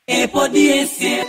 Epo DSM.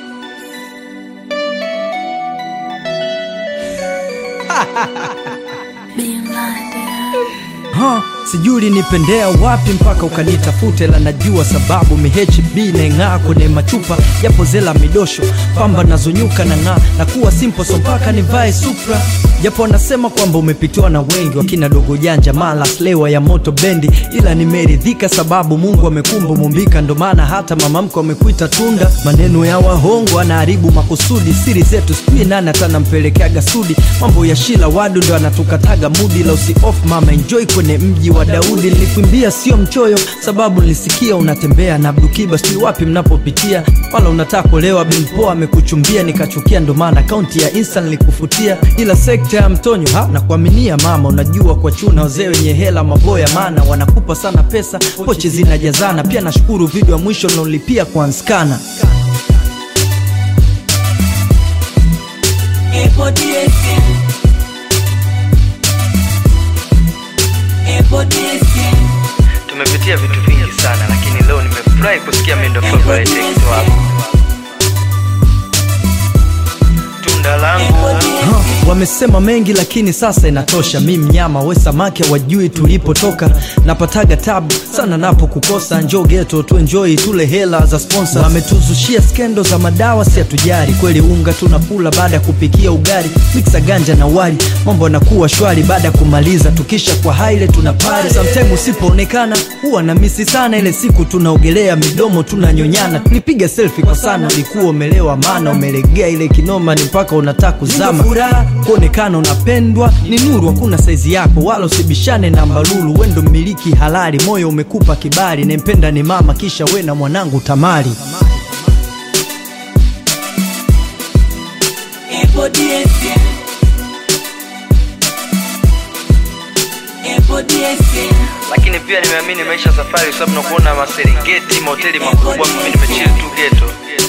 Ha, sijui ulinipendea wapi mpaka ukanitafute, la najua sababu mihb naing'aa kwenye machupa japo zela midosho pamba nazonyuka na ng'aa na kuwa simple so mpaka nivae supra japo wanasema kwamba umepitiwa na wengi wakina dogo janja mala slewa ya moto bendi, ila nimeridhika sababu Mungu amekumba mumbika, ndo maana hata mama mko amekuita tunda. Maneno ya wahongo anaharibu makusudi, siri zetu sijui nani atanampelekeaga sudi, mambo ya shila wadu ndo anatukataga mudi, la usi off mama enjoy kwenye mji wa Daudi. Nilikuimbia sio mchoyo, sababu nilisikia unatembea na Abdukiba, sijui wapi mnapopitia, wala unataka kulewa bimpoa amekuchumbia, nikachukia, ndo maana akaunti ya Insta nilikufutia, ila sekta ya mtonyo ha na kuaminia mama, unajua kwa chuna wazee wenye hela maboya, maana wanakupa sana pesa, pochi zinajazana. Pia nashukuru video ya mwisho naolipia kwa nskana Epo DSM. Epo DSM. Tumepitia vitu vingi sana, lakini leo nimefurahi kusikia mendo favorite ex wako tunda langu Ha, wamesema mengi lakini sasa inatosha. Mi mnyama we samaki wajui tulipotoka, napataga tabu sana napo kukosa. Njoo geto tu enjoy tule hela za sponsor. Wametuzushia skendo za madawa, si hatujari kweli. Unga tunakula baada ya kupikia ugali, mixa ganja na wali, mambo yanakuwa shwari baada ya kumaliza. Tukisha kwa haile tuna pale, sometime usipoonekana huwa na misi sana. Ile siku tunaogelea midomo tunanyonyana, tulipiga selfie kwa sana. Ulikuwa umelewa maana umelegea ile kinoma, ni mpaka unataka kuzama. Furaha kuonekana unapendwa ni nuru, hakuna saizi yako wala usibishane na mbalulu. Wendo mmiliki halali, moyo umekupa kibali, nempenda ni mama, kisha we na mwanangu Tamari. Epo DSM. Epo DSM. Lakini pia nimeamini maisha safari, kwa sababu nakuona maserengeti, mahoteli makubwa, mimi nimechill tu geto.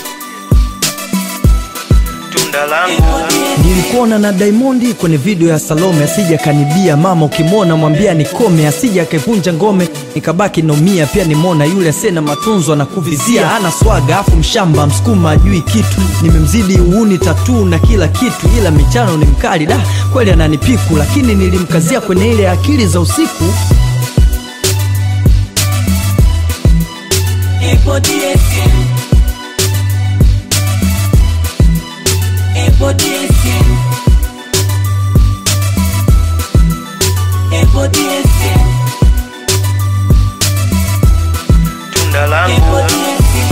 Tunda langu nilikuona na Diamond kwenye video ya Salome, asija kanibia mama, ukimwona mwambia nikome, asija akaivunja ngome, nikabaki nomia. Pia nimwona yule asena matunzo na kuvizia, ana swaga afu mshamba msukuma ajui kitu, nimemzidi uuni tatu na kila kitu, ila michano ni mkali da kweli, ananipiku lakini nilimkazia kwenye ile akili za usiku. Epo DSM. Epo DSM. Epo DSM. Tunda Epo langu DSM.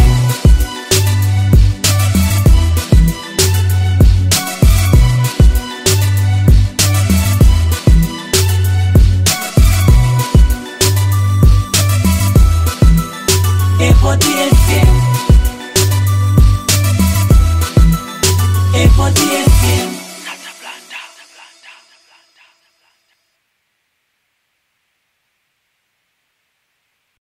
Epo DSM. Epo DSM.